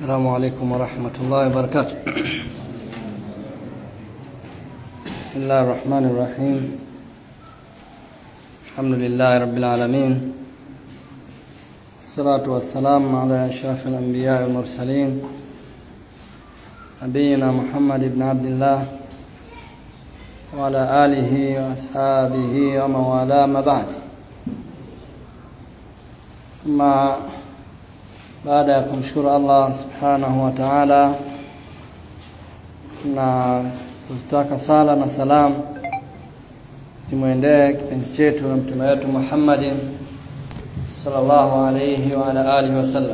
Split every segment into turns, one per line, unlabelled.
السلام عليكم ورحمة الله وبركاته بسم الله الرحمن الرحيم الحمد لله رب العالمين الصلاة والسلام على أشرف الأنبياء والمرسلين نبينا محمد بن عبد الله وعلى آله وأصحابه ومن والاه ما بعد ما baada ya kumshukuru Allah subhanahu wa ta'ala na kuzitaka sala na salam simwendee kipenzi chetu na mtume wetu Muhammadin sallallahu alayhi wa ala alihi wasallam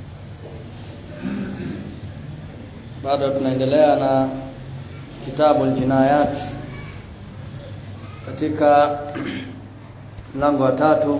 bado tunaendelea na kitabu aljinayat katika mlango wa tatu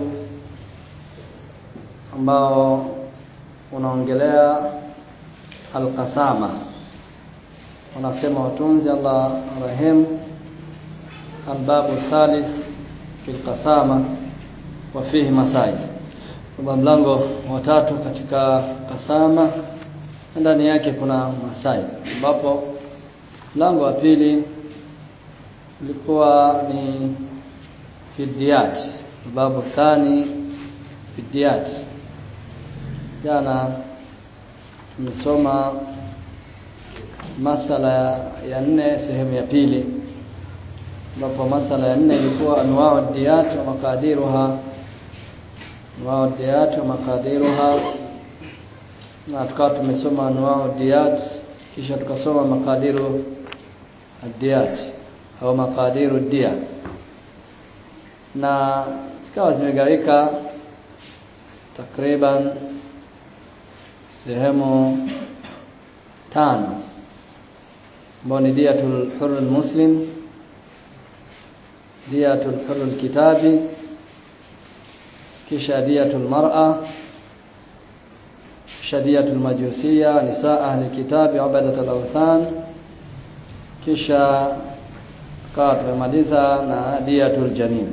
ambao unaongelea alqasama wanasema watunzi Allah rahim albabu thalith fil qasama wa fihi masail kwa mlango wa tatu katika kasama ndani yake kuna masail ambapo mlango wa pili ulikuwa ni fidiyat babu thani fidiyat jana tumesoma masala ya nne sehemu ya pili ambapo masala ya nne ilikuwa anwaa diyat wa makadiruha anwaa diyat wa makadiruha na tukawa tumesoma anwaa diyat kisha tukasoma makadiru diyat au makadiru dia na zikawa zimegawika takriban sehemu tano ambao ni diyatul hurr muslim diyatul hurr kitabi kisha diyatul mar'a kisha diyatul majusiya nisaa ahli kitabi ubadatul awthan kisha kawa tumemaliza na diyatul janin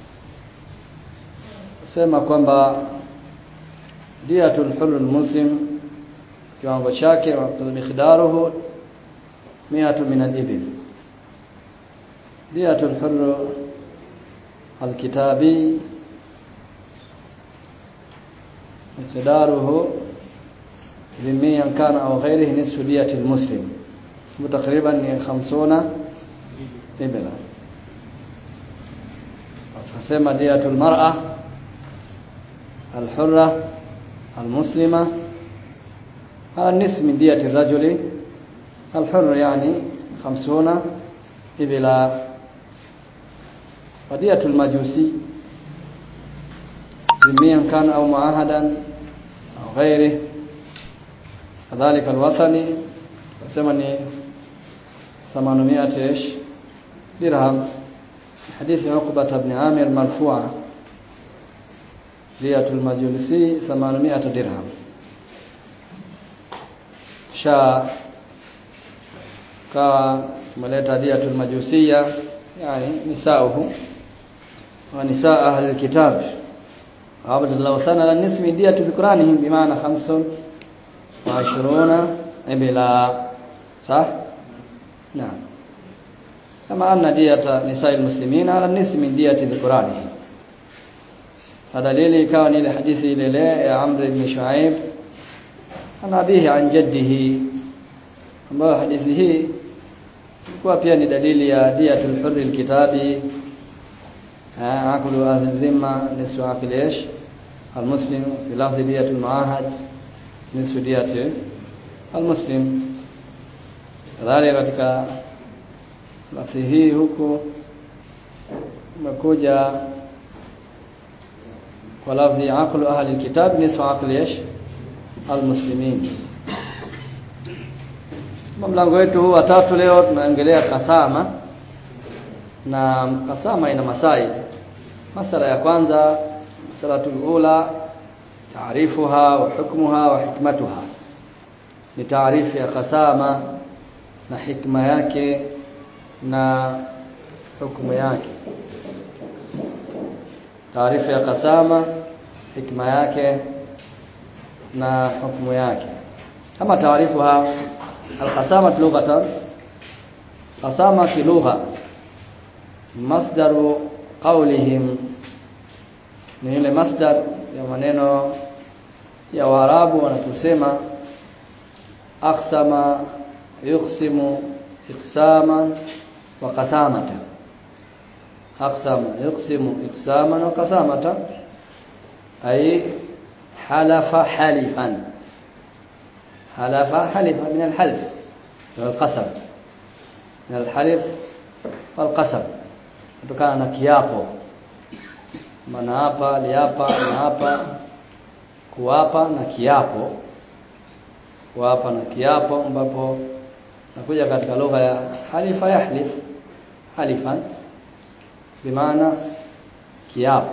sema kwamba diyatul hurr muslim kiwango chake miqdaruhu miatu min al-ibil diyatul hurr al-kitabi miqdaruhu dhimmiyan kana au ghairihi nisfu diyati al-muslim takriban ni 50 ibla tunasema diyatul mar'a al-hurra al-muslima على النصف من دية الرجل الحر يعني خمسون إبلا ودية المجوسي ذميا كان أو معاهدا أو غيره كذلك الوثني ثمني ثمانمائة إيش درهم حديث عقبة بن عامر مرفوعة دية المجوسي ثمانمائة درهم sha kawa tumeleta diyatul majusiya yani nisauhu wa nisaa ahli alkitab abdullah sana la nismi diyati dhikranihim bimaana 25 ibla sah naam kama anna diyata nisaa almuslimina ala nismi diyati dhikranihim dalili ikawa ni ile hadithi ile ile ya Amr ibn Shuaib an abihi an jaddihi ambayo hadithi hii ilikuwa pia ni dalili ya diyatul hurri alkitabi akulu ahli dhimma nisfu akli ish almuslim fi lafzi diyatul muahad nisfu diyati almuslim kadhalika katika lafzi hii huku umekuja kwa lafzi akulu ahli alkitab nisfu akli ish almuslimin mlango wetu huu wa tatu leo tunaongelea kasama na kasama ina masai masala ya kwanza masalatul ula taarifuha wa hukmuha wa hikmatuha ni taarifu ya kasama na hikma yake na hukumu yake taarifa ya kasama hikma yake na hukumu yake kama taarifuha alqasama lughatan qasama lugha masdaru qawlihim ni ile masdar ya maneno ya Waarabu wanaposema aqsama yuqsimu iqsaman wa qasamata aqsama yuqsimu iqsaman wa qasamata ay halafa halifan halafa halifa min alhalf والقسم من الحلف والقسم kutokana na kiapo maana hapa aliapa na hapa kuapa na kiapo kuapa na kiapo ambapo nakuja katika lugha ya halifa yahlif halifan bimaana kiapo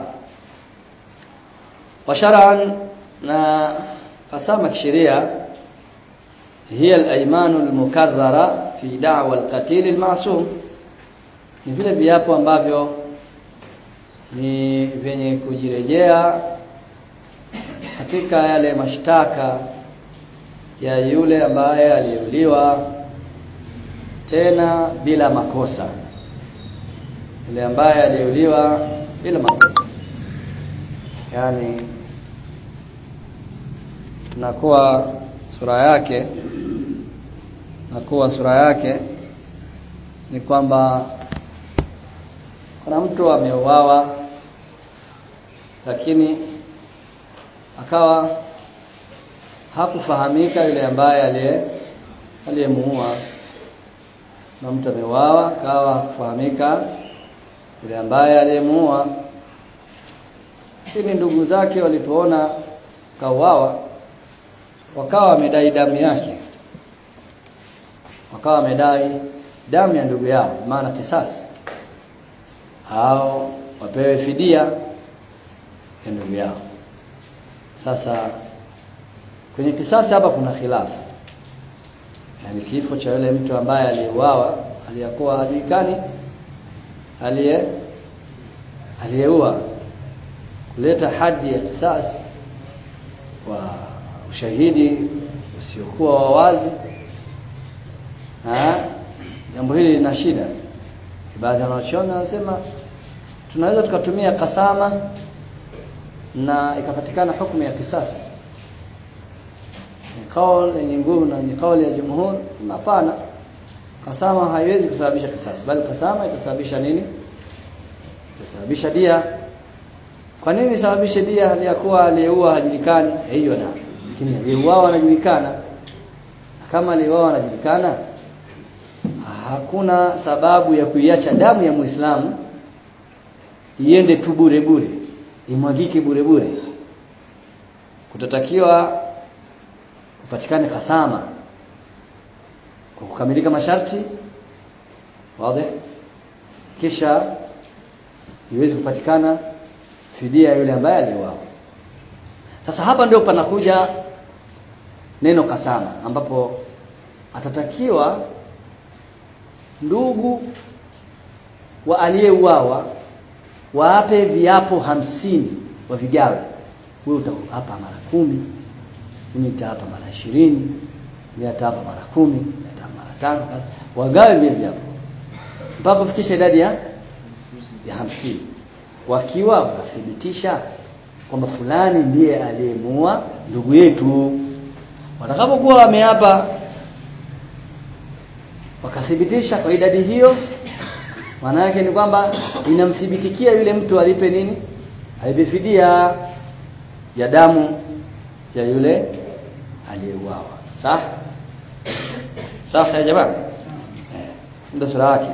wa shar'an na qasama kisheria هي الايمان المكرره في دعوى القتيل المعصوم ni vile viapo ambavyo ni vyenye kujirejea katika yale mashtaka ya yule ambaye aliyeuliwa tena bila makosa yule ambaye aliyeuliwa bila makosa yani nakuwa sura yake nakuwa sura yake ni kwamba kuna mtu ameuawa lakini akawa hakufahamika yule ambaye aliye aliyemuua na mtu ameuawa akawa hakufahamika yule ambaye aliyemuua lakini ndugu zake walipoona kauawa wakawa wamedai damu yake wakawa wamedai damu ya ndugu yao maana kisasi au wapewe fidia ya ndugu yao sasa kwenye kisasi hapa kuna khilafu yani kifo cha yule mtu ambaye aliyeuawa aliyakuwa hajulikani aliye aliyeua kuleta hadi ya kisasi kwa ushahidi usiokuwa wa wazi jambo hili lina shida baadhi ya wanachuoni wanasema tunaweza tukatumia kasama na ikapatikana hukumu ya kisasi ni kauli yenye nguvu na ni kauli ya jumhur hapana kasama haiwezi kusababisha kisasi bali kasama itasababisha nini itasababisha dia kwa nini isababishe dia hali ya kuwa aliyeua hajulikani hiyo na lakini aliyeuawa anajulikana kama aliyeuawa anajulikana hakuna sababu ya kuiacha damu ya Muislamu iende tu bure bure imwagike bure bure kutatakiwa kupatikane kasama kwa kukamilika masharti wazi kisha iweze kupatikana fidia yule ambaye aliuawa sasa hapa ndio panakuja neno kasama ambapo atatakiwa ndugu wa aliyeuawa waape viapo hamsini wavigawe wewe utahapa mara kumi mimi nitahapa mara ishirini mimi nitahapa mara kumi nitahapa mara tano wagawe vile viapo mpaka kufikisha idadi ya ya hamsini wakiwa wanathibitisha kwamba fulani ndiye aliyemuua ndugu yetu watakapokuwa wameapa wakathibitisha kwa idadi hiyo maana yake ni kwamba inamthibitikia yule mtu alipe nini alipe fidia ya damu ya yule aliyeuawa sawa sawa ya jamaa eh ndio sura yake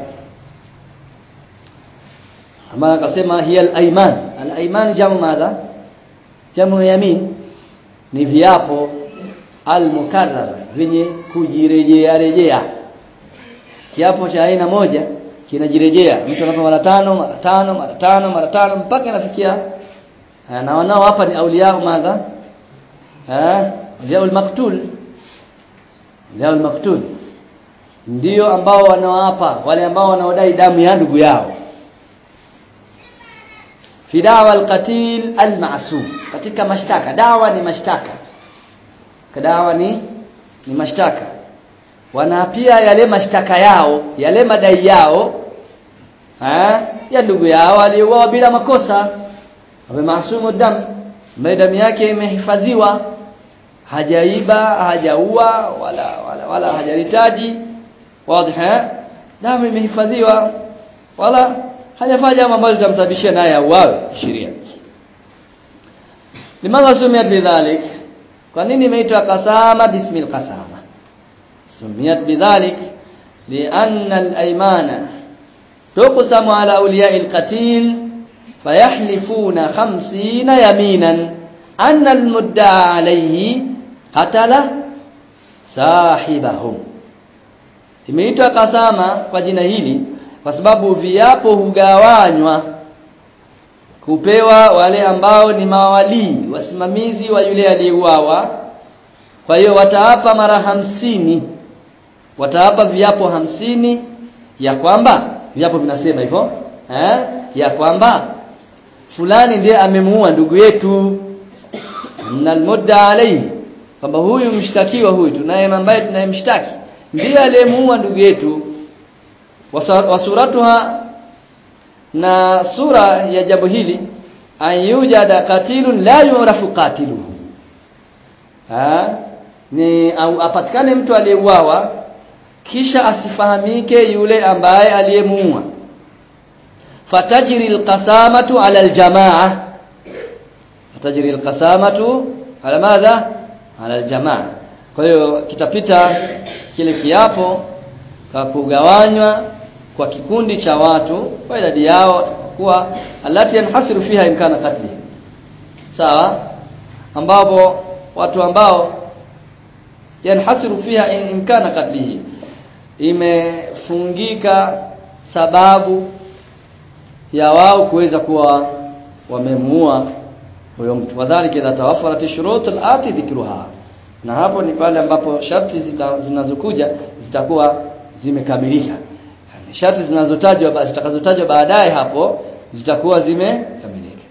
ama akasema hiya al-ayman al-ayman jamu madha jamu yamin ni viapo al-mukarrar vyenye kujirejea rejea kiapo cha aina moja kinajirejea mtu anapa mara tano mara tano mara tano mara tano mpaka inafikia na wanao hapa ni auliya madha eh auliya al-maqtul auliya al-maqtul ndio ambao wanaoapa wale ambao wanaodai damu ya ndugu yao fi dawa al-qatil al-ma'sum katika mashtaka dawa ni mashtaka dawa ni ni mashtaka wanaapia yale mashtaka yao yale madai yao ha? ya ndugu yao aliyeuawa bila makosa awe maasumu dam ambaye damu yake imehifadhiwa hajaiba hajaua wala wala, wala hajaritaji wazi damu imehifadhiwa wala hajafanya jambo ambalo litamsababishia naye auawe sheria limadha sumiyat bidhalik kwa nini imeitwa qasama bismil qasama sumiyat bidhalik lianna al-aymana tuqsamu ala awliya'i al-qatil fayahlifuna 50 yaminan anna al-mudda'a alayhi qatala sahibahum imeitwa kasama kwa jina hili kwa sababu viapo hugawanywa kupewa wale ambao ni mawalii wasimamizi wa yule aliyeuawa kwa hiyo wataapa mara hamsini wataapa viapo hamsini ya kwamba viapo vinasema hivyo eh ya kwamba fulani ndiye amemuua ndugu yetu na almudda alayhi kwamba huyu mshtakiwa huyu tunaye ambaye tunayemshtaki ndiye aliyemuua ndugu yetu wasuratuha na sura ya jambo hili ayujada qatilun la yu'rafu qatiluhu ha ni au apatikane mtu aliyeuawa kisha asifahamike yule ambaye aliyemuua fatajri alqasamatu ala aljamaa fatajri alqasamatu ala madha ala aljamaa kwa hiyo kitapita kile kiapo kwa kugawanywa kwa kikundi cha watu kwa idadi yao kuwa alati yanhasiru fiha imkana katli sawa ambapo watu ambao yanhasiru fiha imkana katlihi imefungika sababu ya wao kuweza kuwa wamemuua huyo mtu wadhālika idha tawaffarat ash-shurut al-ati dhikruha na hapo ni pale ambapo sharti zinazokuja zitakuwa zimekamilika yani sharti zinazotajwa zitakazotajwa baadaye hapo zitakuwa zimekamilika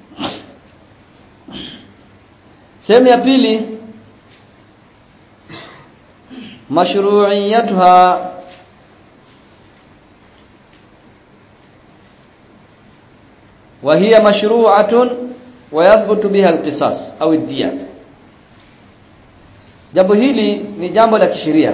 sehemu ya pili mashru'iyatuha وهي مشروعة ويثبت بها القصاص أو الدية jambo hili ni jambo la kisheria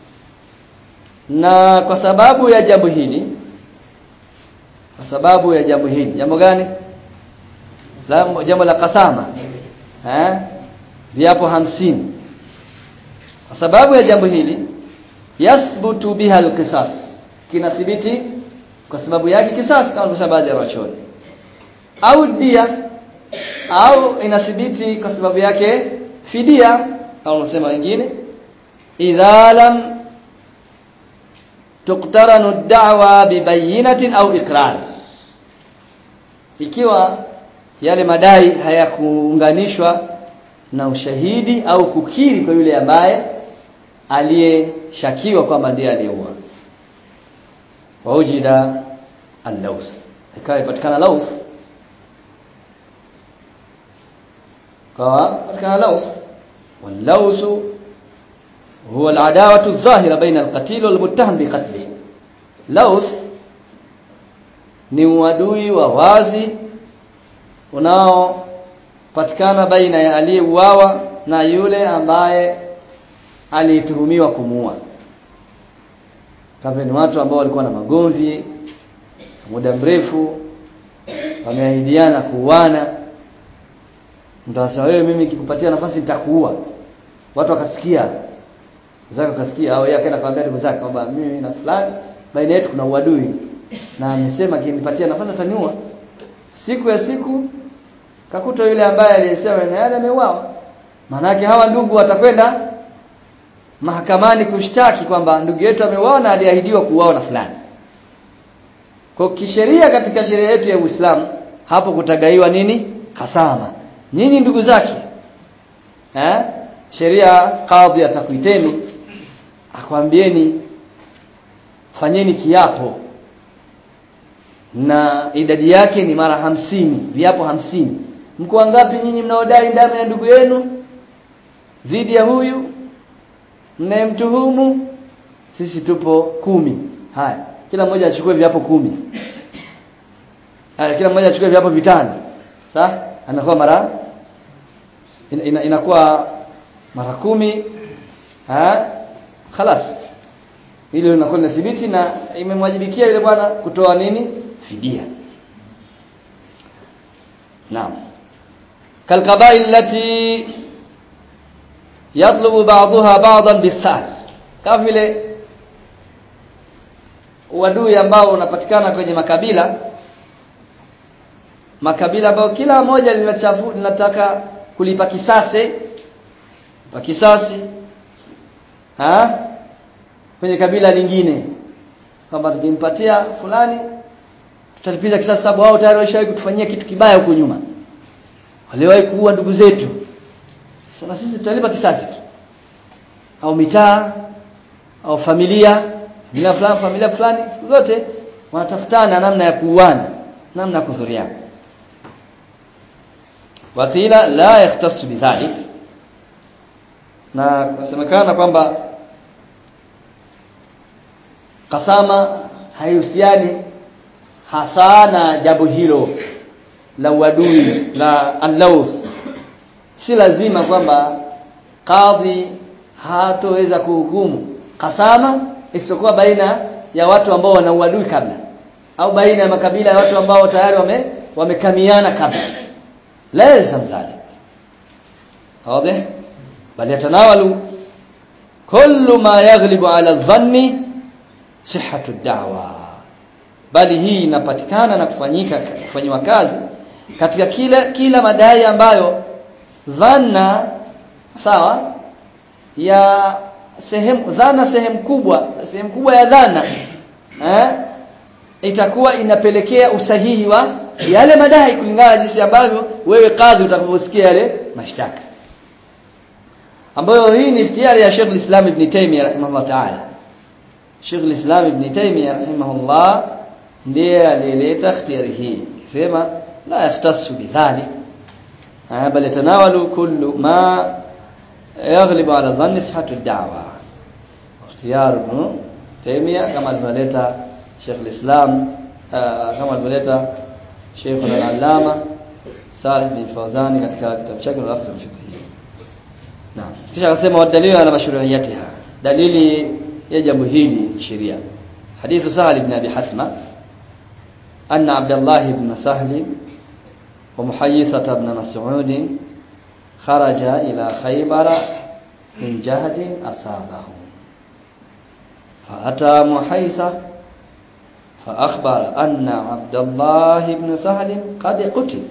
na kwa sababu ya jambo hili kwa sababu ya jambo hili jambo gani jambo la kasama eh viapo hamsini kwa sababu ya jambo hili yasbutu biha alqisas kinathibiti kwa sababu yake kisas kama tunasema baadhi ya wachoni au dia au inathibiti kwa sababu yake fidia au unasema wengine idha lam tuqtaranu ad-da'wa bibayinatin au iqrar ikiwa yale madai hayakuunganishwa na ushahidi au kukiri kwa yule ambaye aliyeshakiwa kwamba ndiye aliyeua waujida al-laws ikawa ipatikana laws kawa patikana laws واللوز هو العداوة الظاهرة بين القتيل والمتهم بقتله لوز ni uadui wa wazi unaopatikana baina ya aliyeuawa na yule ambaye alituhumiwa kumuua kama ni watu ambao walikuwa na magomvi muda mrefu wameahidiana kuuana mtu anasema wewe mimi nikikupatia nafasi nitakuua watu wakasikia zaka wakasikia au yeye akaenda kumwambia ndugu zake kwamba mimi na fulani baina yetu kuna uadui na amesema akinipatia nafasi ataniua siku ya siku kakuta yule ambaye aliyesema na yale ameuawa maana hawa ndugu watakwenda mahakamani kushtaki kwamba ndugu yetu ameuawa na aliahidiwa kuuawa na fulani kwa kisheria katika sheria yetu ya Uislamu hapo kutagaiwa nini kasama nyinyi ndugu zake eh sheria kadhi atakuiteni akwambieni fanyeni kiapo na idadi yake ni mara hamsini viapo hamsini mko wangapi nyinyi mnaodai damu ya ndugu yenu dhidi ya huyu mnayemtuhumu sisi tupo kumi haya kila mmoja achukue viapo kumi haya kila mmoja achukue viapo vitano sawa anakuwa mara ina, ina, inakuwa mara kumi ha khalas ile inakuwa inathibiti na imemwajibikia yule bwana kutoa nini fidia naam kalqabail lati yatlubu ba'daha ba'dan bithar kama vile uadui ambao unapatikana kwenye makabila makabila ambayo kila moja linachafu linataka kulipa kisasi pa kisasi ha kwenye kabila lingine kwamba tukimpatia fulani tutalipiza kisasi sababu wao tayari washawahi kutufanyia kitu kibaya huko nyuma waliwahi kuua ndugu zetu sasa sisi tutalipa kisasi tu au mitaa au familia familia fulani familia fulani siku zote wanatafutana namna ya kuuana namna ya kudhuriana wakila la yahtassu bidhalik na kusemekana kwamba kasama haihusiani hasa na jambo hilo la uadui la allawth si lazima kwamba kadhi hatoweza kuhukumu kasama isipokuwa baina ya watu ambao wana uadui kabla au baina ya makabila ya watu ambao tayari wame wamekamiana kabla la yalzam dhalik wazi bal yatanawalu kullu ma yaghlibu ala dhanni sihhatu da'wa bali hii inapatikana na kufanyika kufanywa kazi katika kila kila madai ambayo dhanna sawa ya sehemu dhana sehemu kubwa sehemu kubwa ya dhana eh itakuwa inapelekea usahihi wa yale madai kulingana na jinsi ambavyo wewe kadhi utakaposikia yale mashtaka ambayo hii ni iftihari ya Sheikh al-Islam Ibn Taymiyyah rahimahullah ta'ala Sheikh al-Islam Ibn Taymiyyah rahimahullah ndiye alileta ikhtiyari hii sema la yahtassu bidhalik bal yatanawalu kullu ma يغلب على ظن صحة الدعوة اختيار ابن تيمية كما الفليتا شيخ الإسلام آه كما الفليتا شيخ العلامة صالح بن فوزاني katika kitabu chake al-Aqsa al-Fiqhi Naam kisha akasema wadalilu ala mashru'iyatiha dalili ya jambo hili sheria hadithu Sahal ibn Abi Hasma anna Abdullah ibn Sahl wa Muhayyisah ibn Mas'ud خرج إلى خيبر من جهد أصابه فأتى محيصة فأخبر أن عبد الله بن سهل قد قتل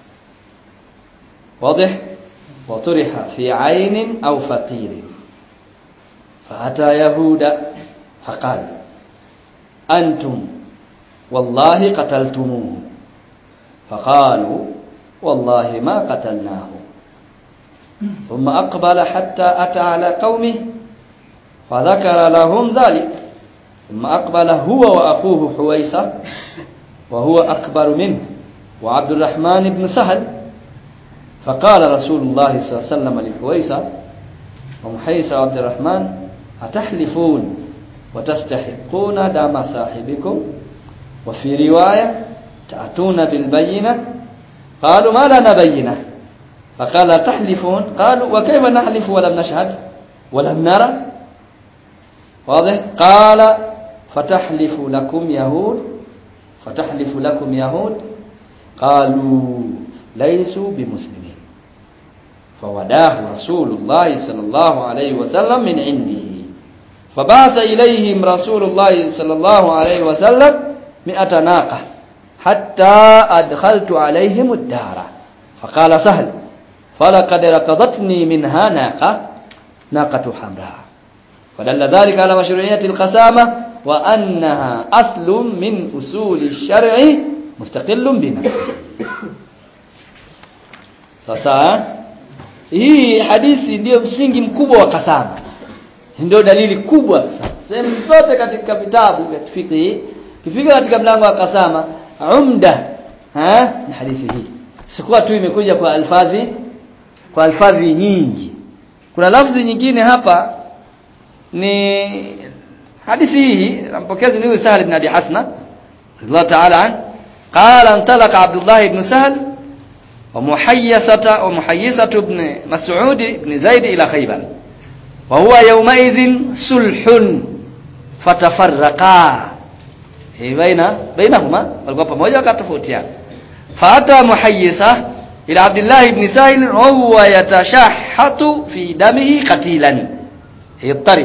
واضح وطرح في عين أو فقير فأتى يهود فقال أنتم والله قتلتموه فقالوا والله ما قتلناه ثم أقبل حتى أتى على قومه فذكر لهم ذلك ثم أقبل هو وأخوه حويصة وهو أكبر منه وعبد الرحمن بن سهل فقال رسول الله صلى الله عليه وسلم لحويصة ومحيصة وعبد الرحمن أتحلفون وتستحقون دم صاحبكم وفي رواية تأتون بالبينة قالوا ما لنا بينه فقال تحلفون قالوا وكيف نحلف ولم نشهد ولم نرى واضح قال فتحلف لكم يهود فتحلف لكم يهود قالوا ليسوا بمسلمين فوداه رسول الله صلى الله عليه وسلم من عنده فبعث إليهم رسول الله صلى الله عليه وسلم مئة ناقة حتى أدخلت عليهم الدار فقال سهل فلقد ركضتني منها ناقة ناقة حمراء فدل ذلك على مشروعية القسامة وأنها أصل من أصول الشرع مستقل بنفسه sasa hii hadithi ndiyo msingi mkubwa wa kasama ndio dalili kubwa sehemu zote katika vitabu vya fiqh kifika katika mlango wa kasama umda ha ni hadithi hii sikuwa tu imekuja kwa alfadhi kwa alfadhi nyingi kuna lafzi nyingine hapa ni hadithi hii mpokezi ni huyu Sahal ibn Abi Hasna radhiallahu ta'ala an qala antalaqa Abdullah ibn Sahal wa muhayyisata wa muhayyisatu ibn Mas'ud ibn Zaid ila Khaybar wa huwa yawmaidhin sulhun fatafarraqa baina bainahuma walikuwa pamoja wakatofautiana faata muhayyisa ila Abdullah ibn Sahil wa huwa yatashahhatu fi damihi qatilan يضطرب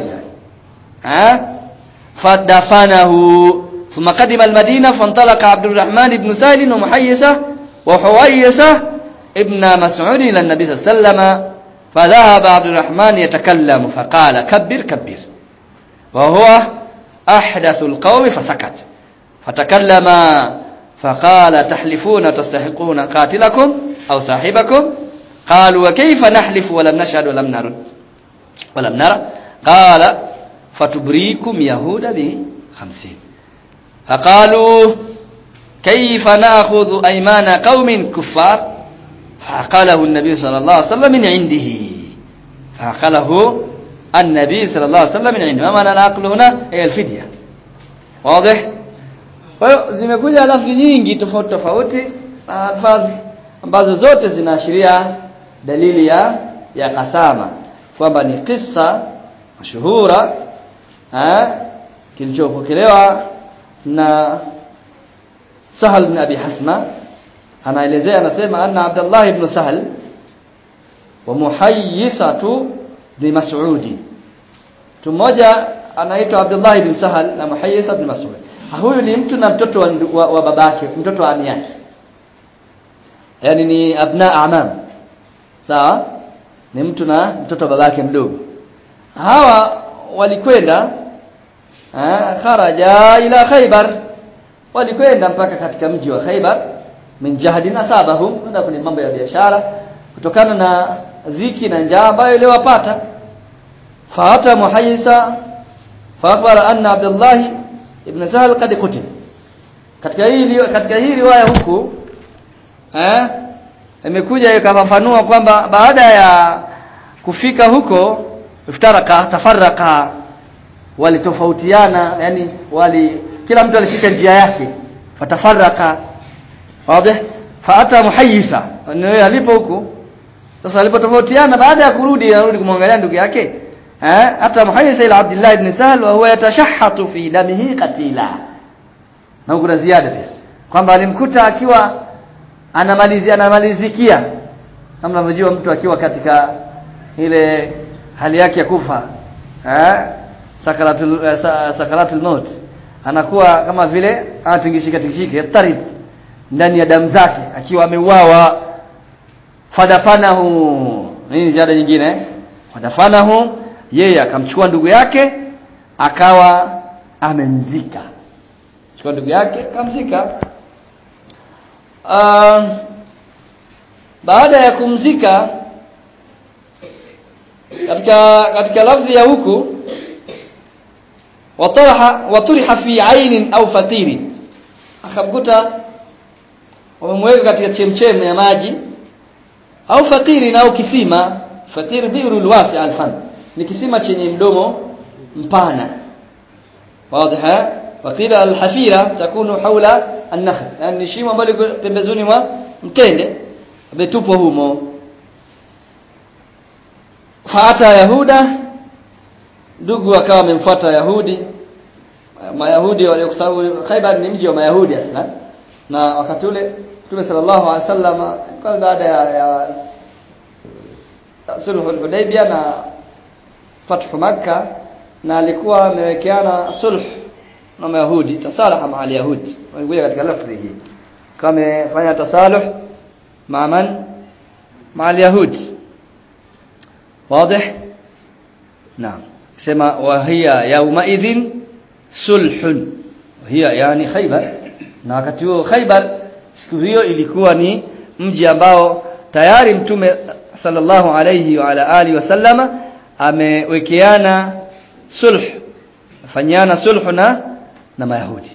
ها فدفنه ثم قدم المدينة فانطلق عبد الرحمن بن سهل ومحيسة وحويسة ابن مسعود إلى النبي صلى الله عليه وسلم فذهب عبد الرحمن يتكلم فقال كبر كبر وهو أحدث القوم فسكت فتكلم فقال تحلفون تستحقون قاتلكم أو صاحبكم قالوا وكيف نحلف ولم نشهد ولم نرد ولم نرى قال فتبريكم يهود بخمسين فقالوا كيف نأخذ أيمان قوم كفار فعقله النبي صلى الله عليه وسلم من عنده فعقله النبي صلى الله عليه وسلم من عنده ما معنى العقل هنا هي الفدية واضح kwa hiyo zimekuja lafzi nyingi tofauti tofauti na alfadhi ambazo zote zinaashiria dalili ya ya kasama kwamba ni kisa mashuhura eh kilichopokelewa na Sahal bin Abi Hasma anaelezea anasema anna Abdullah ibn Sahal wa muhayyisatu bin Mas'udi mtu mmoja anaitwa Abdullah ibn Sahal na Muhayyisa ibn Mas'ud huyu ni mtu na mtoto wa, wa, wa babake mtoto wa ami yake yani ni abna amam sawa ni mtu na mtoto wa babake mdogo hawa walikwenda kharaja ila Khaybar walikwenda mpaka katika mji wa Khaybar min jahdi asabahum ndio kwenye mambo ya biashara kutokana na dhiki na njaa ambayo iliwapata faata muhayyisa fa anna Abdullah ibn Sahal qad qutil katika hii katika hii riwaya huku eh imekuja ikafafanua kwamba baada ya kufika huko iftaraka tafarraka walitofautiana yani wali kila mtu alishika njia yake fatafarraka wazi faata muhayyisa ndio alipo huku sasa alipotofautiana baada ya kurudi anarudi kumwangalia ndugu yake eh hata muhayyisa ila Abdullah ibn Sahal wa huwa yatashahhatu fi damihi qatila na kuna ziada pia kwamba alimkuta akiwa anamalizia anamalizikia kama unavyojua mtu akiwa katika ile hali yake ya kufa eh sakaratul eh, sakaratul maut anakuwa kama vile anatingishika tingishike tarib ndani ya damu zake akiwa ameuawa fadafanahu hii ziada nyingine fadafanahu yeye akamchukua ndugu yake akawa amemzika chukua ndugu yake akamzika uh, baada ya kumzika katika katika lafzi ya huku wataraha waturiha fi ainin au fatiri akamkuta wamemweka katika chemchem ya maji au fatiri au kisima fatiri bi'rul wasi' alfan ni kisima chenye mdomo mpana wazi wakila alhafira takunu haula an-nakhl yani shimo ambalo pembezoni mwa mtende ametupwa humo faata yahuda ndugu akawa amemfuata yahudi mayahudi waliokusabu Khaibar ni mji wa mayahudi aslan na wakati ule Mtume sallallahu alaihi wasallam kwa baada ya, ya sulhu al-Hudaybiyah na fathu Makkah na alikuwa amewekeana sulh na mayahudi tasalaha ma al-yahudi walikuja katika lafzi hii kama amefanya tasaluh ma man ma al-yahudi واضح نعم سما وهي يومئذ صلح وهي يعني خيبر na wakati huo Khaibar siku hiyo ilikuwa ni mji ambao tayari mtume sallallahu alayhi wa ala alihi wasallama amewekeana sulh fanyana sulh na na mayahudi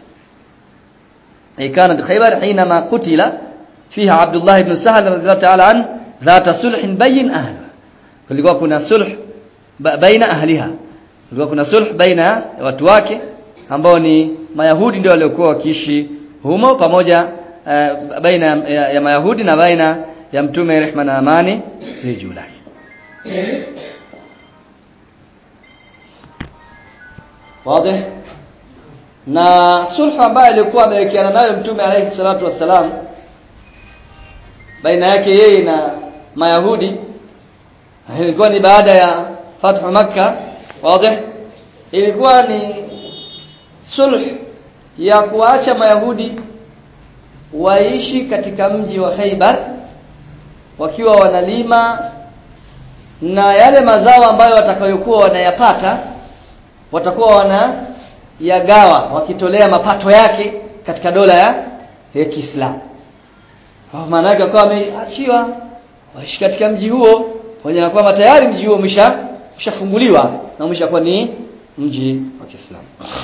كانت خيبر حينما قتل فيها عبد الله بن سهل رضي الله تعالى عنه ذات صلح بين أهلها kulikuwa kuna sulh baina ahliha kulikuwa kuna sulh baina ya watu wake ambao ni mayahudi ndio waliokuwa wakiishi humo pamoja uh, baina ya, ya mayahudi na baina ya mtume rehma na amani zi juu lake wazi na sulhu ambayo alikuwa amewekeana nayo mtume alayhi salatu wassalam baina yake yeye na mayahudi ilikuwa ni baada ya fathu makka wazi ilikuwa ni sulh ya kuacha mayahudi waishi katika mji wa Khaybar wakiwa wanalima na yale mazao ambayo watakayokuwa wanayapata watakuwa wana yagawa wakitolea mapato yake katika dola ya, ya Kiislamu. Maana yake kwa wameachiwa waishi katika mji huo pamoja na kwamba tayari mji huo umesha ushafunguliwa na umeshakuwa ni mji wa Kiislamu.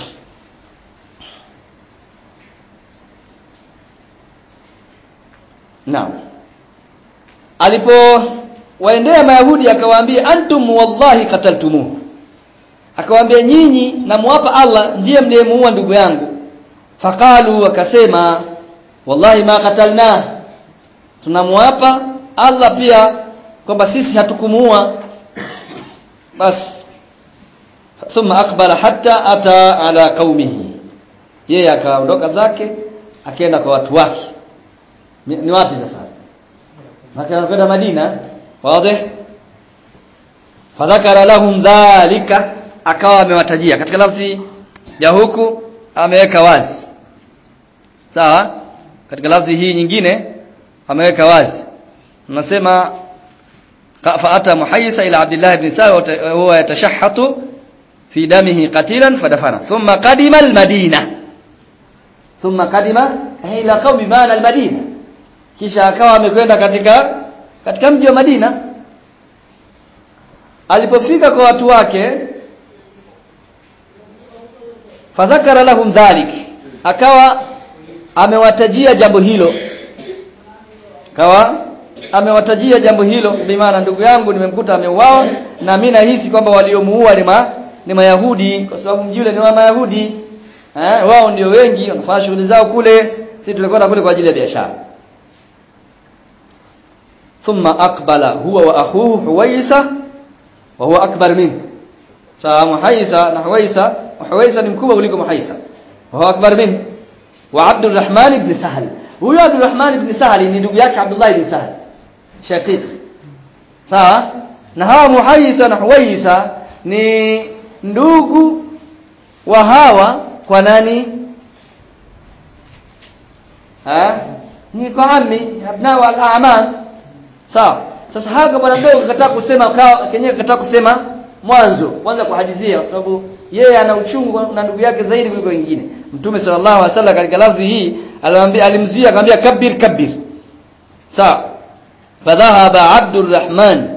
Naam. Alipo waendea Mayahudi akawaambia antum wallahi qataltumuhu akawaambia nyinyi namwapa Allah ndiye mliyemuua ndugu yangu faqalu wakasema wallahi ma qatalna tunamwapa Allah pia kwamba sisi hatukumuua bas thumma aqbala hatta ata ala qaumihi yeye akaondoka zake akaenda kwa watu wake ni wapi sasa akaenda Madina wazi fadhakara lahum dhalika akawa amewatajia katika lafzi ya huku ameweka wazi sawa katika lafzi hii nyingine ameweka wazi nasema faata muhayyisa ila abdullah ibn sawa huwa yatashahhatu fi damihi qatilan fadafana thumma qadima almadina thumma qadima ila qaumi maana almadina kisha akawa amekwenda katika katika mji wa Madina alipofika kwa watu wake fadhakara lahum dhalik akawa amewatajia jambo hilo akawa amewatajia jambo hilo bimaana ndugu yangu nimemkuta ameuawa na mimi nahisi kwamba waliomuua ni ma, ni mayahudi kwa sababu mji ule ni wa mayahudi eh wao ndio wengi wanafanya shughuli zao kule sisi tulikwenda kule kwa ajili ya biashara thumma aqbala huwa wa akhuhu huwaisa wa huwa akbar minhu sawa muhaisa na huwaisa Huwaisa ni mkubwa kuliko Muhaisa. Wa akbar min wa Abdurrahman ibn Sahal. Huyo Abdurrahman ibn Sahal ni ndugu yake Abdullah ibn Sahal. Shaqiq. Sawa? Na hawa Muhaisa na Huwaisa ni ndugu wa hawa kwa nani? Ha? Ni kwa ammi, abna wal a'man. Sawa? Sasa haka bwana mdogo akataka kusema kenyewe akataka kusema mwanzo kwanza kuhadithia kwa sababu yeye ana uchungu na ndugu yake zaidi kuliko wengine mtume sallallahu alaihi wasallam katika lafzi hii alimwambia alimzuia akamwambia kabir kabir sawa fadhahaba abdurrahman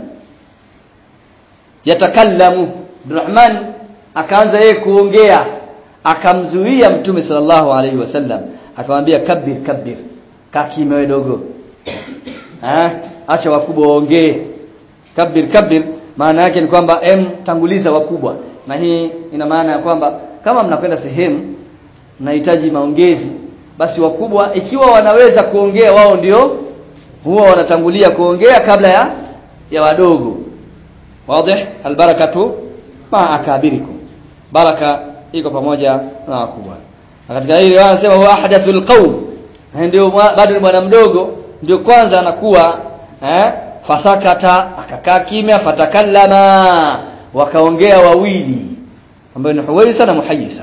yatakallamu abdurrahman akaanza yeye kuongea akamzuia mtume sallallahu alaihi wasallam akamwambia kabir kabir kakime wewe dogo eh acha wakubwa waongee kabir kabir maana yake ni kwamba em tanguliza wakubwa na hii ina maana ya kwamba kama mnakwenda sehemu mnahitaji maongezi basi wakubwa ikiwa wanaweza kuongea wao ndio huwa wanatangulia kuongea kabla ya ya wadogo wazi albarakatu ma akabirikum baraka iko pamoja na wakubwa na katika hili wanasema huwa ahdathul qaum ndio bado ni bwana mdogo ndio kwanza anakuwa eh fasakata akakaa kimya fatakallama wakaongea wawili ambayo ni Huwaisa na Muhayyisa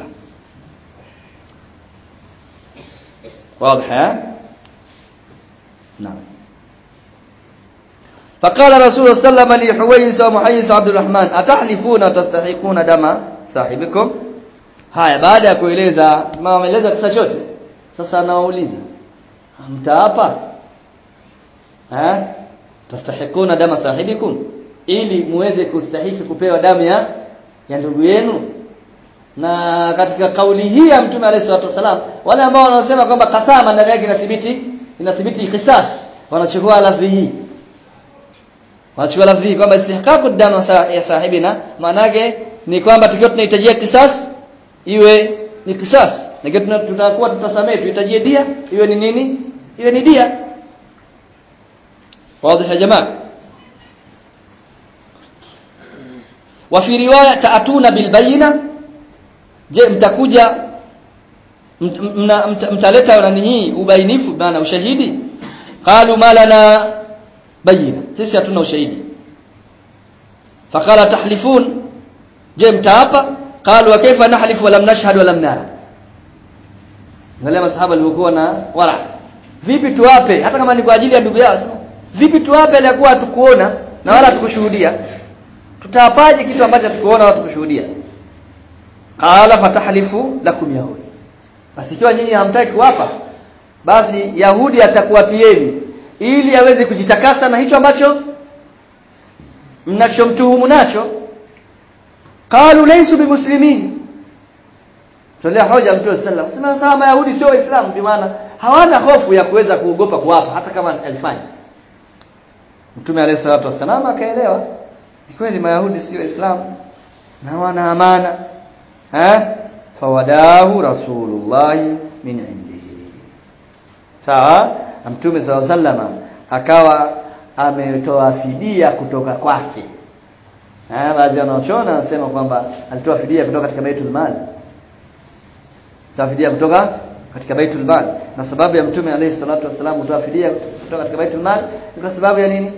واضح نعم فقال رسول صلى الله عليه وسلم لحويس ومحيس عبد الرحمن أتحلفون وتستحقون دم صاحبكم haya baada ya kueleza maelezo kisa chote sasa anawauliza mtaapa eh tastahikuna dama sahibikum ili muweze kustahiki kupewa damu ya ya ndugu yenu na katika kauli hii ya mtume alayhi salatu wasalam wale ambao wanasema kwamba kasama ndani yake inathibiti inathibiti qisas wanachukua lafzi hii wanachukua lafzi kwamba istihqaqu damu ya sahibina maana yake ni kwamba tukiwa tunahitajia kisas iwe ni kisas na tutakuwa tutasamehe tuhitajie dia iwe ni nini iwe ni dia wazi ya jamaa wa fi riwaya taatuna bil bayina je mtakuja mtaleta na ninyi ubainifu bana ushahidi qalu malana bayina sisi hatuna ushahidi faqala tahlifun je mtaapa qalu wa kaifa nahlifu wa lam nashhad wa lam nara wale masahaba walikuwa na wara vipi tuwape hata kama ni kwa ajili ya ndugu yao vipi tuwape alikuwa hatukuona na wala tukushuhudia tutaapaje kitu ambacho hatukuona wala tukushuhudia qala fatahlifu lakum yahudi basi ikiwa nyinyi hamtaki kuwapa basi yahudi atakuwapieni ili aweze kujitakasa na hicho ambacho mnachomtuhumu nacho qalu laysu bimuslimin tolea hoja mtume sallallahu alayhi wasallam sema mayahudi sio waislamu kwa maana hawana hofu ya kuweza kuogopa kuwapa hata kama alifanya mtume alayhi salatu wasallam akaelewa ni kweli mayahudi sio waislamu na wana amana eh fawadahu rasulullah min indihi sawa mtume sallallahu alayhi wasallam akawa ametoa fidia kutoka kwake eh baadhi wanaochona wanasema kwamba alitoa fidia kutoka katika baitul mali tafidia kutoka katika baitul mal na sababu ya mtume alayhi salatu wasallam kutoa fidia kutoka katika baitul mal ni kwa sababu ya nini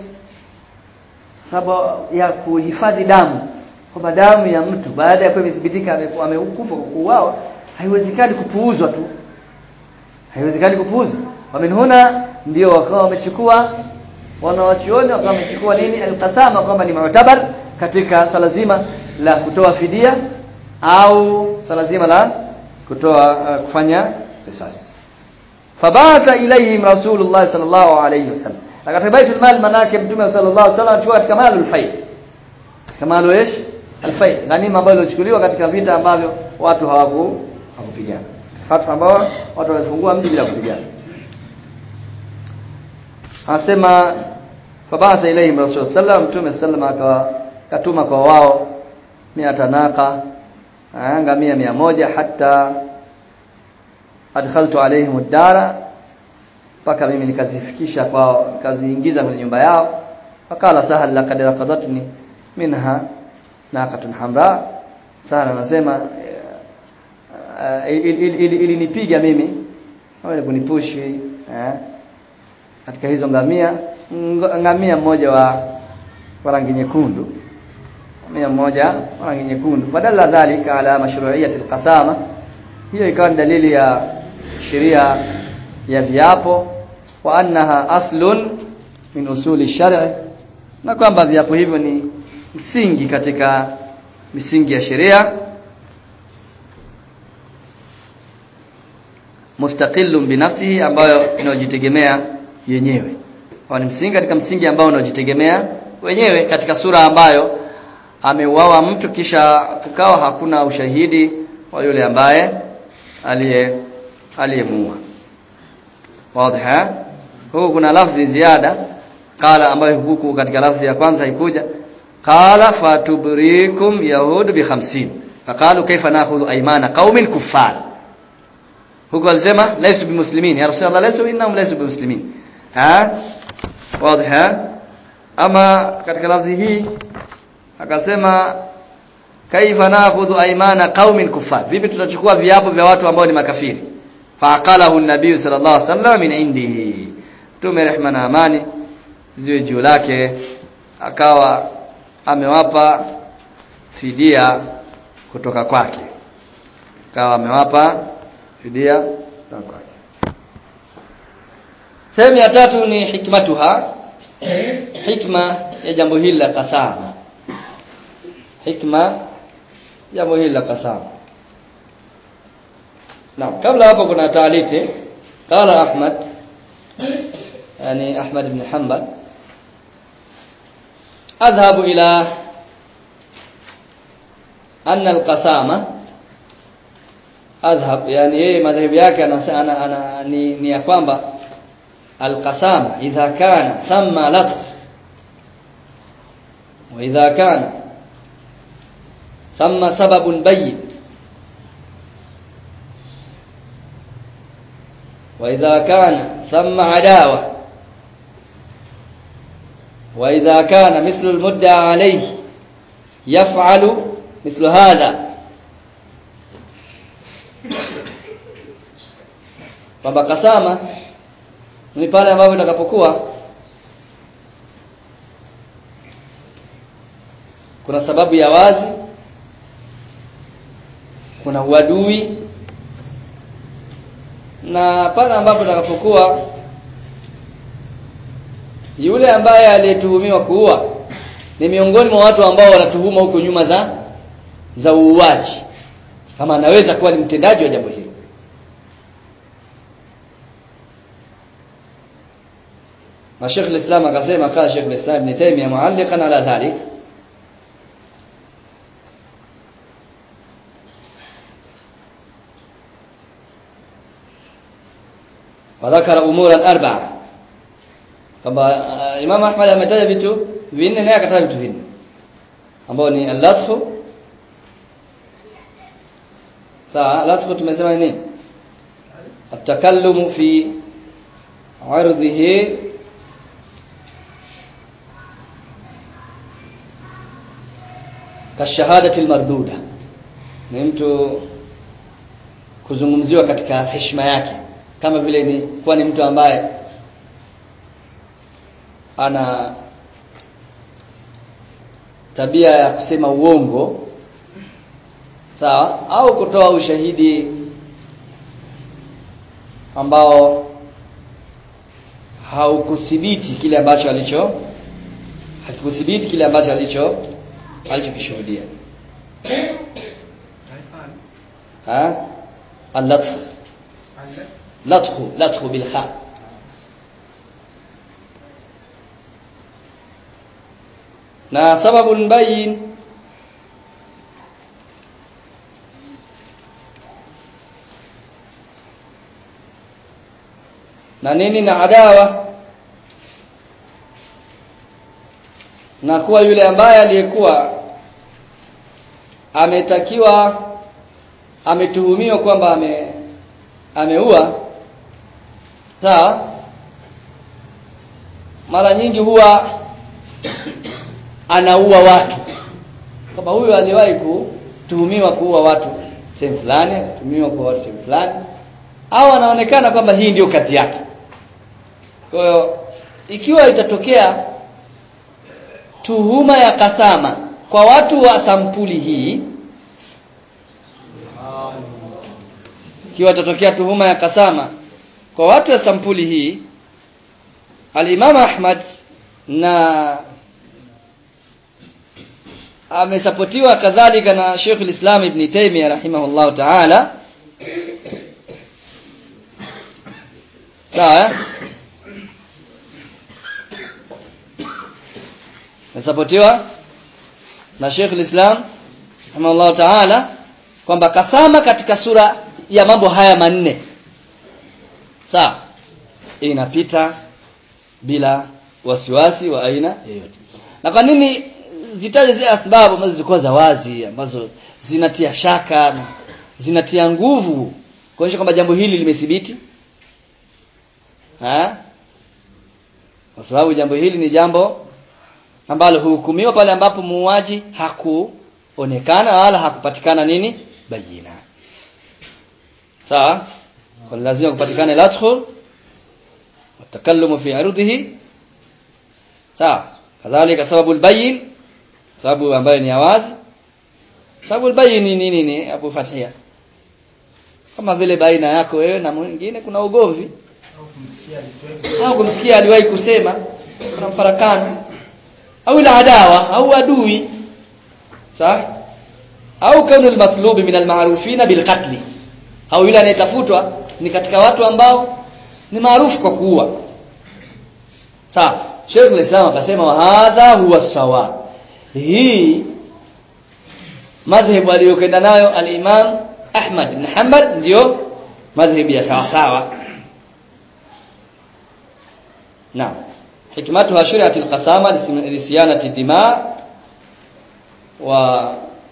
sababu ya kuhifadhi damu kwamba damu ya mtu baada ya kuwa imethibitika amekufa kwa kuuawa haiwezekani kupuuzwa tu haiwezekani kupuuzwa wamin huna ndio wakawa wamechukua wanawachuoni wakawa wamechukua nini alqasama kwamba ni mu'tabar katika swala zima la kutoa fidia au swala zima la kutoa uh, kufanya qisas fabatha ilayhim rasulullah sallallahu alayhi wasallam katika baitul mal manake mtume sallallahu alayhi wasallam achukua katika malul faid katika malu ايش alfaid ghanima ambayo ilichukuliwa katika vita ambavyo watu hawaku hawakupigana watu ambao watu walifungua mji bila kupigana anasema fabatha ilayhim rasul sallam mtume sallam akatuma kwa wao miata naqa ngamia mia moja hata adkhaltu alaihim ad-dara mpaka mimi nikazifikisha kwao nikaziingiza kwenye nyumba yao fakala sahal laqad raqadatni minha naqatun hamra sahal anasema ilinipiga mimi au kunipushi eh katika hizo ngamia ngamia mmoja wa rangi nyekundu ngamia mmoja wa rangi nyekundu badala dhalika ala mashru'iyyati alqasama hiyo ikawa dalili ya sheria ya viapo wa annaha aslun min usuli shar'i na kwamba viapo hivyo ni msingi katika misingi ya sheria mustaqillun binafsihi ambayo inajitegemea yenyewe kwa ni msingi katika msingi ambao unajitegemea wenyewe katika sura ambayo ameuawa mtu kisha kukawa hakuna ushahidi wa yule ambaye aliye aliyemuua wazi huko kuna lafzi ziada qala ambayo huku katika lafzi ya kwanza ikuja qala fatubrikum yahud bi 50 faqalu kayfa nakhudhu aymana qaumin kuffar huko alisema laysu bimuslimin ya rasulullah laysu innahum laysu bimuslimin ha wazi ama katika lafzi hii akasema kaifa nakhudhu aymana qaumin kuffar vipi tutachukua viapo vya watu ambao ni makafiri faqalahu an-nabiy sallallahu alaihi wasallam min indihi tume rehma na amani ziwe juu lake akawa amewapa fidia kutoka kwake akawa amewapa fidia kutoka kwake sehemu ya tatu ni hikmatuha hikma ya jambo hili la kasama hikma jambo hili la kasama Naam kabla hapo kuna taaliki qala Ahmad yani Ahmad ibn Hanbal adhhabu ila anna al-qasama adhhab yani yeye madhehebu yake ana, ana, ni, ni ya kwamba al-qasama idha kana thamma lafz وإذا كان ثم سبب بين وإذا كان ثم عداوة وإذا كان مثل المدعى عليه يفعل مثل هذا kwamba kasama ni pale ambapo itakapokuwa kuna sababu ya wazi kuna uadui na pale ambapo itakapokuwa yule ambaye aliyetuhumiwa kuua ni miongoni mwa watu ambao wanatuhuma huko nyuma za za uuaji kama anaweza kuwa ni mtendaji wa jambo hilo na Sheikh al-Islam akasema kama Sheikh al-Islam Ibn Taymiyyah mualliqan ala dhalik وذكر امورا اربعه kwamba uh, Imam Ahmad ametaja vitu vinne naye akataja vitu vinne ambao ni al-lathu sawa lathu tumesema ni nini at-takallumu fi ardhihi kashahadati al-marduda ni mtu kuzungumziwa katika heshima yake kama vile ni kuwa ni mtu ambaye ana tabia ya kusema uongo sawa au kutoa ushahidi ambao haukuthibiti kile ambacho alicho hakikuthibiti kile ambacho alicho alichokishuhudia ha al-latf lathu lathu bil kha na sababu bayin na nini na adawa na kuwa yule ambaye aliyekuwa ametakiwa ametuhumiwa kwamba ame ameua sawa mara nyingi huwa anaua watu kwamba huyu aliwahi kutuhumiwa kuua watu sehemu fulani akatuhumiwa kuua watu sehemu fulani au anaonekana kwamba hii ndiyo kazi yake kwa hiyo ikiwa itatokea tuhuma ya kasama kwa watu wa sampuli hii ikiwa itatokea tuhuma ya kasama kwa watu wa sampuli hii al-Imam Ahmad na amesapotiwa kadhalika na Sheikh al-Islam Ibn Taymiyyah rahimahullah ta'ala sawa amesapotiwa na Sheikh al-Islam rahimahullah ta'ala kwamba kasama katika sura ya mambo haya manne sawa inapita bila wasiwasi wa aina yoyote na kwa nini zitaje zile sababu ambazo zilikuwa za wazi ambazo zinatia shaka na zinatia nguvu kuonyesha kwamba jambo hili limethibiti ha kwa sababu jambo hili ni jambo ambalo huhukumiwa pale ambapo muuaji hakuonekana wala hakupatikana nini bayina sawa kwa lazima kupatikana ladkhul watakallumu fi ardihi sawa kadhalika sababu albayin sababu ambayo ni wazi sababu albayin ni nini ni Abu Fathia kama vile baina yako wewe na mwingine kuna ugomvi au kumsikia aliwahi kusema kuna mfarakano au ila adawa au adui sawa au kaunu almatlubi min almarufina bilqatl au yule anayetafutwa ni katika watu ambao ni maarufu kwa kuua sawa Sheikh al-Islam akasema wa hadha huwa sawa hii madhhabu aliyokwenda nayo al-Imam Ahmad ibn Hanbal ndio madhhabu ya sawa sawa na hikmatuha shuri'at al-qasama li siyanati dima wa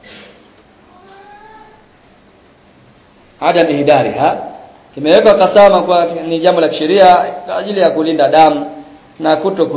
adam ihdariha imewekwa kasama kwa ni jambo la kisheria kwa ajili ya kulinda damu na kuto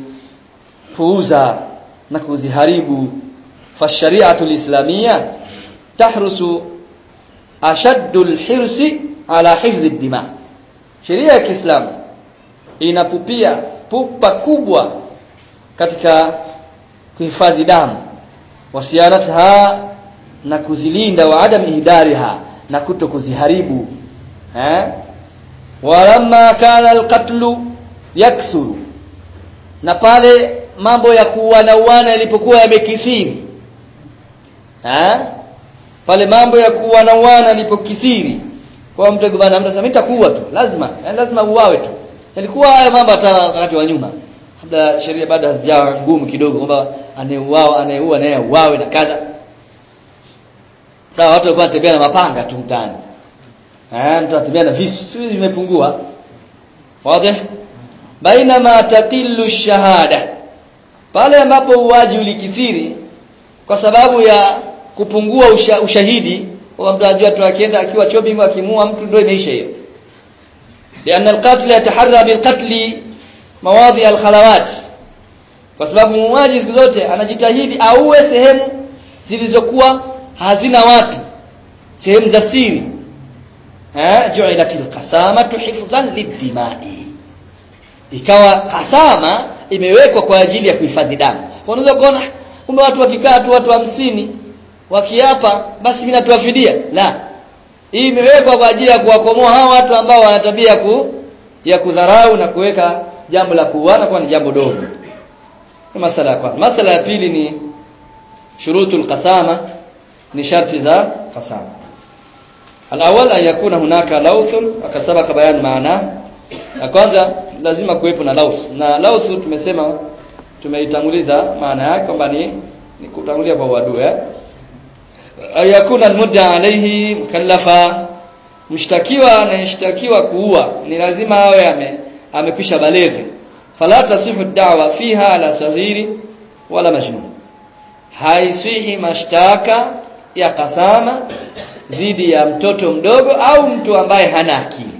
kuzipuuza na kuziharibu fashariatu lislamia tahrusu ashaddu alhirsi ala hifdhi dima sheria ya Kiislamu inapupia pupa kubwa katika kuhifadhi damu wasianatha na kuzilinda wa adam ihdariha na kuto kuziharibu eh walamma kana alqatlu yaksuru na pale mambo ya kuuana uana yalipokuwa yamekithiri eh pale mambo ya kuuana uana yalipokithiri kwa mtu bwana mtu anasema nitakuua tu lazima yani lazima uawe tu yalikuwa haya mambo hata wakati wa nyuma kabla sheria bado hazijawa ngumu kidogo kwamba anayeuawa anayeua naye uawe na kadha sawa watu walikuwa wanatembea na mapanga tu mtaani eh mtu anatembea na visu siku zimepungua wazi bainama taqillu shahada pale ambapo uwaji ulikithiri kwa sababu ya kupungua usha, ushahidi kwa mtu anajua tu akienda akiwa shopping akimua mtu ndio imeisha hiyo لأن القاتل يتحرى بالقتل مواضع الخلوات kwa sababu muuaji siku zote anajitahidi auwe sehemu zilizokuwa hazina watu sehemu za siri eh ju'ilatil qasamatu hifdhan lidimai ikawa kasama imewekwa kwa ajili ya kuhifadhi damu unaweza kuona kumbe watu wakikaa tu watu hamsini wakiapa basi mimi natoa fidia la hii imewekwa kwa ajili ya kuwakomoa hao watu ambao wana tabia ku ya kudharau na kuweka jambo la kuuana kwa ni jambo dogo ni masala ya kwanza masala ya pili ni shurutul qasama ni sharti za qasama alawal an yakuna hunaka lawthun wakati sabaka bayan maana ya kwanza lazima kuwepo na lawth na lawth tumesema tumeitanguliza maana yake kwamba ni ni kutangulia kwa uadui eh ayakuna almudda alayhi mukallafa mshtakiwa anayeshtakiwa kuua ni lazima awe ame amekwisha balezi fala tasihu da'wa fiha ala saghiri wala majnun haiswihi mashtaka ya kasama dhidi ya mtoto mdogo au mtu ambaye hana akili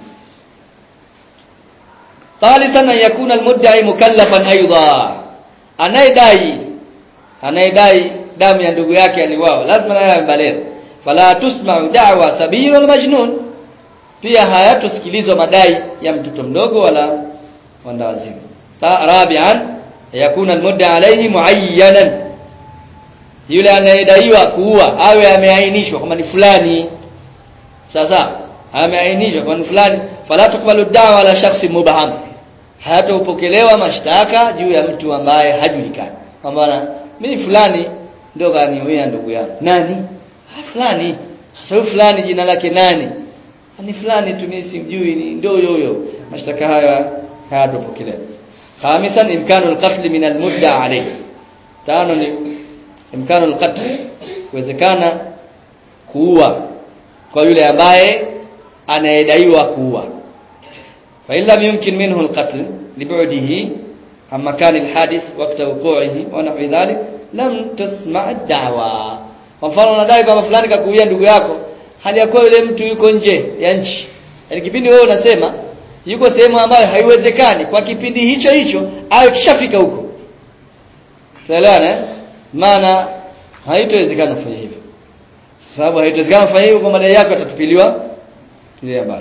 thalithan an yakuna almudda'i mukallafan aidha anayedai anayedai damu ya ndugu yake aliwao lazima naye amebalegha fala tusma'u da'wa sabir wal majnun pia hayatusikilizwa madai ya mtoto mdogo wala wanda wazimu rabi'an yakuna almudda alayhi muayyanan yule anayedaiwa kuua awe ameainishwa kama ni fulani sasa ameainishwa kwa ni fulani fala tukbalu da'wa ala shakhsi mubham hayatopokelewa mashtaka juu ya mtu ambaye hajulikani kwamba mimi fulani ndio kaniuia ndugu yangu nani ha fulani sasa fulani jina lake nani ni fulani tu mimi simjui ni ndio huyo huyo mashtaka haya hayatopokelewa khamisan imkanu alqatl min almudda alayhi tano ni imkanu alqatl kuwezekana kuua kwa yule ambaye anayedaiwa kuua fa illa yumkin minhu alqatl lib'dihi عن مكان الحادث وقت وقوعه ونحو ذلك lam tasma' da'wa kwa mfano unadai kwamba fulani kakuuia ndugu yako hali ya kuwa yule mtu yuko nje ya nchi yani kipindi wewe unasema yuko sehemu ambayo haiwezekani kwa kipindi hicho hicho awe kishafika huko tuelewana maana haitowezekana kufanya hivyo sababu haitowezekana kufanya hivyo kwa madai yako yatatupiliwa tulia mbali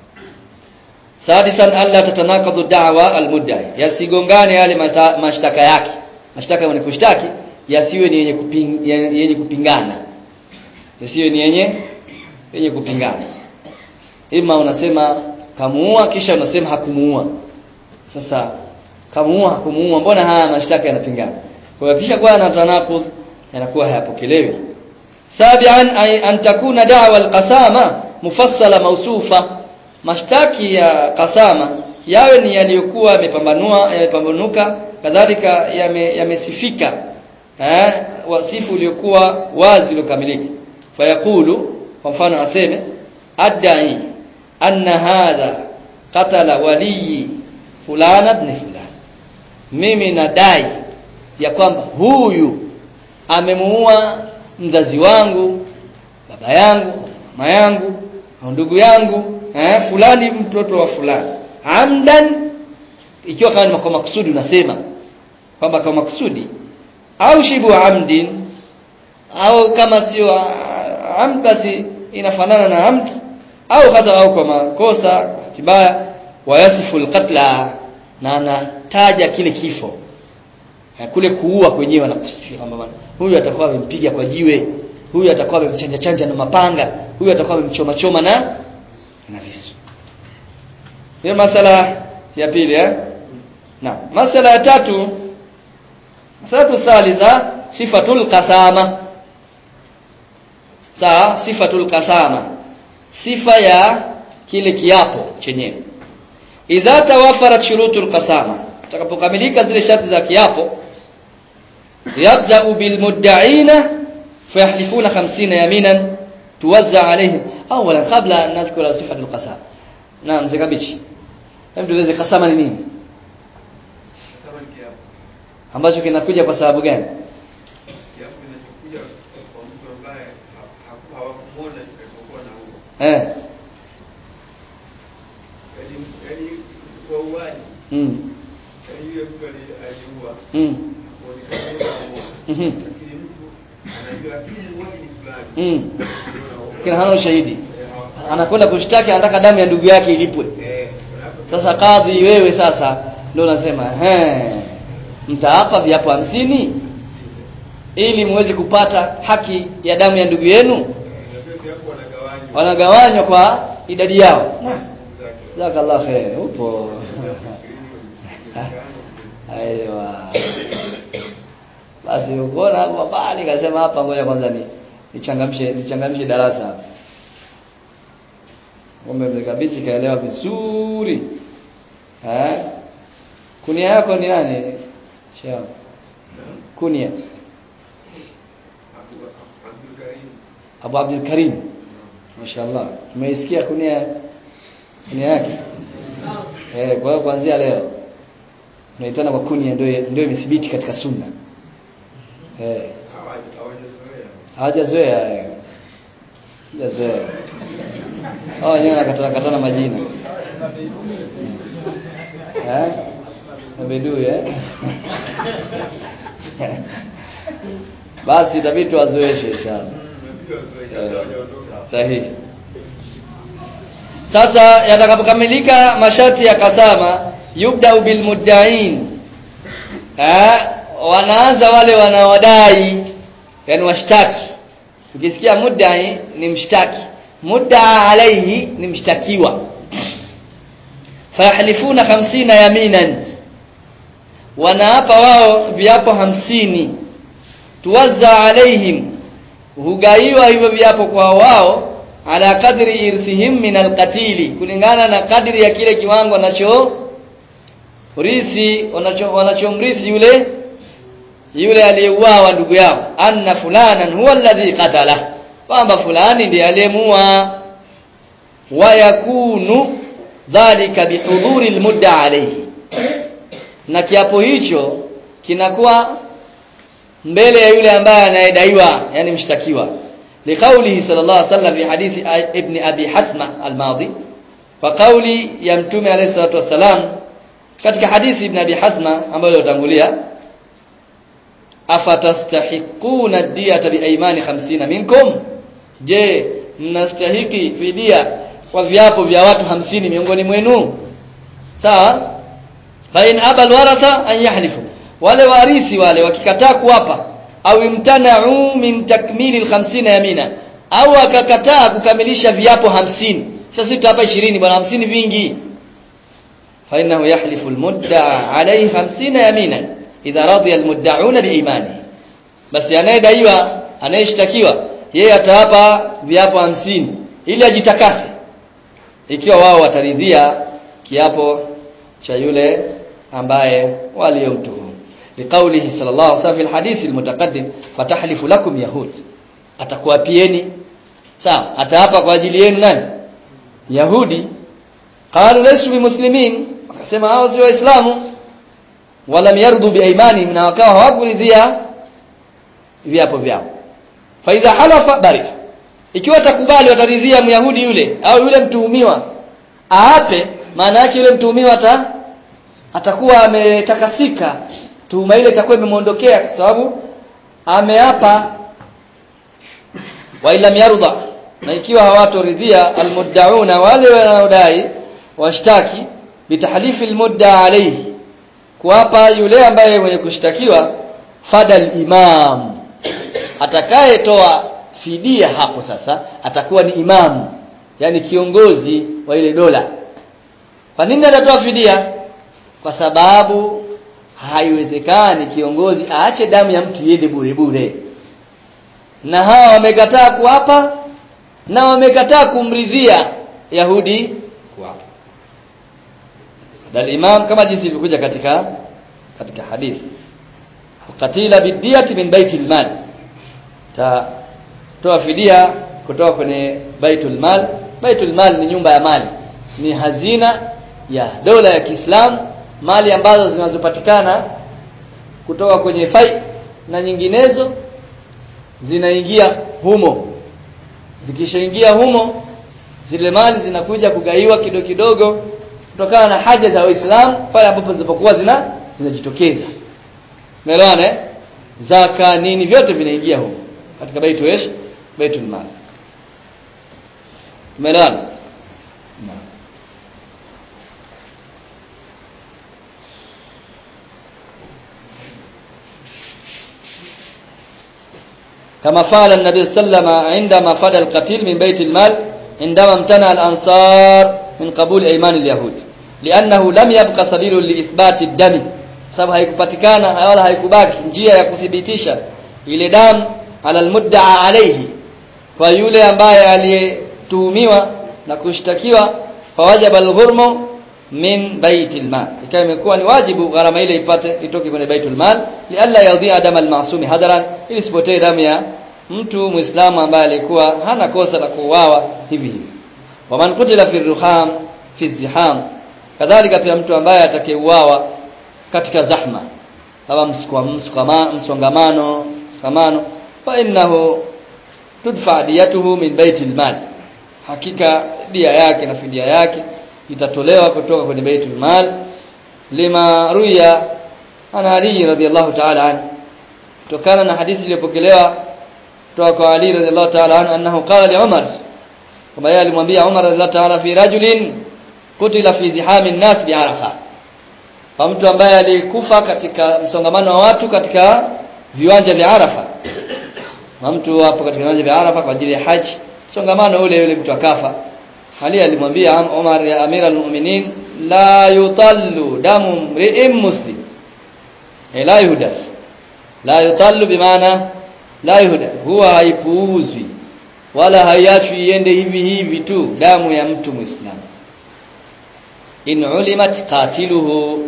sadisan alla tatanaqadu da'wa almudda'i yasigongane yale mashtaka yake mashtaka ni kushtaki yasiwe ni yenye kuping, yenye kupingana yasiwe ni yenye yenye kupingana ima unasema kamuua kisha unasema hakumuua sasa kamuua hakumuua mbona haya mashtaka yanapingana kwa hiyo kisha kwa anatanaquz yanakuwa hayapokelewi sabian ay an takuna da'wa alqasama mufassala mawsufa mashtaki ya kasama yawe ni yaliyokuwa yamepambanua yamepambanuka kadhalika yamesifika yame eh wasifu uliokuwa wazi uliokamilika fayaqulu kwa mfano aseme adai anna hadha qatala wali fulana ibn fulana mimi nadai ya kwamba huyu amemuua mzazi wangu baba yangu mama yangu au ndugu yangu eh, fulani mtoto wa fulani amdan ikiwa kama ni kwa makusudi unasema kwamba kwa makusudi au shibu amdin au kama sio amd basi inafanana na amd au hata au kwa makosa kibaya wayasifu alqatla na anataja kile kifo kule kuua kwenyewe anakusifia kwamba huyu atakuwa amempiga kwa jiwe huyu atakuwa amemchanja chanja na mapanga huyu atakuwa amemchoma choma na na visu hiyo masala ya pili eh na masala ya tatu masala thalitha sifatul qasama sawa sifatul qasama sifa ya kile kiapo chenyewe idha tawafarat shurutul qasama takapokamilika zile sharti za kiapo yabda'u bil mudda'ina fayahlifuna 50 yaminan tuwazza alaihim awalan qabla an nadhkura sifatul qasama naam zikabichi hebu tueleze qasama ni nini ambacho kinakuja kwa sababu gani eh mm mm mm kina hana ushahidi anakwenda kushtaki anataka damu ya ndugu yake ilipwe sasa kadhi wewe sasa ndio unasema eh mtaapa viapo hamsini ili muweze kupata haki ya damu ya ndugu yenu wanagawanywa kwa idadi yao jazakallah khair upo aiwa basi ukoona hapo bali kasema hapa ngoja kwanza ni nichangamshe nichangamshe darasa hapa ngombe mzikabichi kaelewa vizuri eh kunia yako ni nani Shao. Kunia. Abu Abdul Karim. Mashaallah. Umeisikia kunia kunia yake? Eh, kwa hiyo kuanzia leo unaitana kwa kunia ndio ndio imethibiti katika sunna. Eh. Hawajazoea. Eh. Hawajazoea. Hao wenyewe nakatana katana majina. Eh? Abedu eh? Basi itabidi tuwazoeshe inshallah. Sahihi. Sasa yatakapokamilika masharti ya kasama yubda bil mudda'in. Eh, wanaanza wale wanaodai yani washtaki. Ukisikia mudda'i ni mshtaki. Mudda'a alaihi ni mshtakiwa. Fayahlifuna 50 yaminan wanaapa wao viapo hamsini tuwazza alaihim hugaiwa hivyo viapo kwa wao ala kadri irthihim min alqatili kulingana na kadri ya kile kiwango wanacho urithi wanacho wanachomrithi yule yule aliyeuawa ndugu yao anna fulanan huwa alladhi qatala kwamba fulani ndiye aliyemuua wa yakunu dhalika bihudhuri almudda alayhi na kiapo hicho kinakuwa mbele ya yule ambaye anayedaiwa yani mshtakiwa liqaulihi sallallahu alaihi wasallam fi hadithi ibn abi hathma al-madi wa qauli ya mtume alayhi salatu wasalam katika hadithi ibn abi hathma ambayo iliyotangulia afatastahiquna diyata biaymani 50 minkum je mnastahiki fidia kwa viapo vya watu hamsini miongoni mwenu sawa fa in abal waratha an yahlifu wale warithi wale wakikataa kuwapa au imtana'u min takmili al-50 yamina au akakataa kukamilisha viapo hamsini sasa tutapa 20 bwana hamsini vingi fa innahu yahlifu al-mudda'a alayhi 50 yamina idha radiya al-mudda'una biimani basi anayedaiwa anayeshtakiwa yeye atawapa viapo hamsini ili ajitakase ikiwa wao wataridhia kiapo cha yule ambaye waliomtuhumu liqaulihi sallallahu alaihi wasallam fi alhadith almutaqaddim fatahlifu lakum yahud atakuwapieni sawa ataapa kwa ajili yenu nani yahudi qalu laysu bimuslimin akasema hao si waislamu wala yardu biaymani na wakawa hawakuridhia viapo vyao fa idha halafa bari ikiwa takubali wataridhia myahudi yule au yule mtuhumiwa aape maana yake yule mtuhumiwa ata atakuwa ametakasika tuhuma ile itakuwa imemuondokea kwa sababu ameapa wa ila yarda na ikiwa hawatoridhia almuddauna wale wanaodai washtaki bitahlifi almudda alayhi kuapa yule ambaye mwenye kushtakiwa fadal imam atakayetoa fidia hapo sasa atakuwa ni imam yani kiongozi wa ile dola kwa nini atatoa fidia kwa sababu haiwezekani kiongozi aache damu ya mtu iende bure bure na hawa wamekataa kuapa na wamekataa kumridhia Yahudi kuapa dal imam kama jinsi ilivyokuja katika katika hadithi qatila bidiyati min baitil mal ta toa fidia kutoka kwenye baitul mal baitul mal ni nyumba ya mali ni hazina ya dola ya Kiislamu mali ambazo zinazopatikana kutoka kwenye fai na nyinginezo zinaingia humo zikishaingia humo zile mali zinakuja kugaiwa kidogo kidogo kutokana na haja za Waislamu pale ambapo zinapokuwa zina zinajitokeza umeelewana eh zaka nini vyote vinaingia humo katika baitu esh baitul mal umeelewana naam كما فعل النبي صلى الله عليه وسلم عندما فدى القتيل من بيت المال عندما امتنع الأنصار من قبول أيمان اليهود لأنه لم يبقى سبيل لإثبات الدم sababu haikupatikana wala haikubaki njia ya kuthibitisha ile damu ala almudda'a alayhi kwa yule ambaye aliyetuhumiwa na kushtakiwa fawajaba alghurmu min baitil mal ikawa imekuwa ni wajibu gharama ile ipate itoke kwenye baitul mal lialla yadhi'a dama almasumi hadaran ili sipotee damu ya mtu muislamu ambaye alikuwa hana kosa la kuuawa hivi hivi waman kutila fi ruham fi ziham kadhalika pia mtu ambaye atakayeuawa katika zahma kama msongamano msongamano fa innahu tudfa diyatuhu min baitil mal hakika dia yake na fidia yake itatolewa kutoka kwenye baitul mal lima ruya ana ali radhiyallahu ta'ala an kutokana na hadithi iliyopokelewa kutoka kwa ali radhiyallahu ta'ala an annahu qala li umar kama yeye alimwambia umar radhiyallahu ta'ala fi rajulin kutila fi zihamin nas bi arafa kwa mtu ambaye alikufa katika msongamano wa watu katika viwanja vya Arafa na mtu hapo katika viwanja vya Arafa kwa ajili ya haji msongamano ule yule mtu akafa Ali alimwambia Umar ya Amir al-Mu'minin la yutallu damu mri'in muslim e la yuhdath la yutallu bimaana la yuhdath huwa haipuuzwi wala haiachwi iende hivi hivi tu damu ya mtu muislamu in ulimat qatiluhu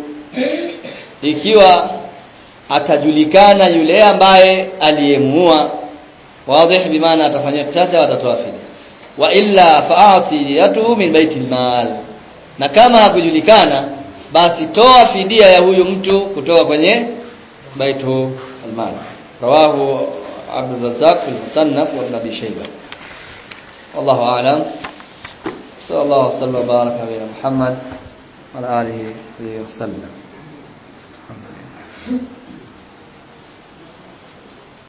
ikiwa atajulikana yule ambaye aliyemuua wazi bimaana atafanyia kisasi au atatoa fidia wa illa fa'ati yatuhu min baitil mal na kama hakujulikana basi toa fidia ya huyu mtu kutoka kwenye baitu almal rawahu Abdul Razzaq fi al-Musannaf wa Ibn Abi Shaybah wallahu a'lam sallallahu alaihi wasallam baraka ala Muhammad wa ala alihi wa sallam Alhamdulillah